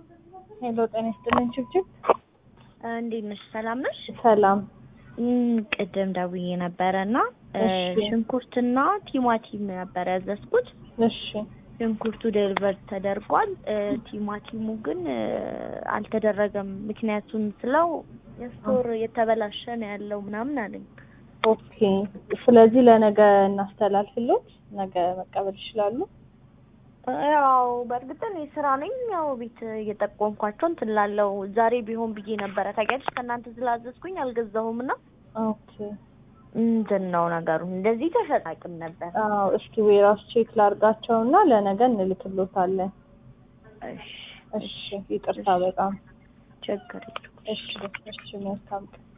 ሄሎ ጤና ይስጥልኝ ችብችብ። እንዴት ነሽ? ሰላም ነሽ? ሰላም። እም፣ ቅድም ደውዬ ነበረ እና እሺ። ሽንኩርትና ቲማቲም ነበረ ያዘዝኩት። እሺ ሽንኩርቱ ዴሊቨር ተደርጓል። እ፣ ቲማቲሙ ግን እ፣ አልተደረገም። ምክንያቱም ስለው የስቶር የተበላሸ ነው ያለው ምናምን አለኝ። ኦኬ። ስለዚህ ለነገ እናስተላልፍሎት፣ ነገ መቀበል ይችላሉ። ያው በእርግጥ እኔ ስራ ነኝ። ያው ቤት እየጠቆምኳቸው እንትን ላለው ዛሬ ቢሆን ብዬ ነበረ። ታውቂያለሽ ከእናንተ ስላዘዝኩኝ አልገዛሁም እና ኦኬ። ምንድን ነው ነገሩ? እንደዚህ ተሸጣቅም ነበር። አዎ፣ እስኪ ዌራስ ቼክ ላርጋቸውና ለነገ እንልክሎታለን። እሺ እሺ፣ ይቅርታ በጣም ችግር የለውም። እሺ፣ እሺ፣ መልካም ቀን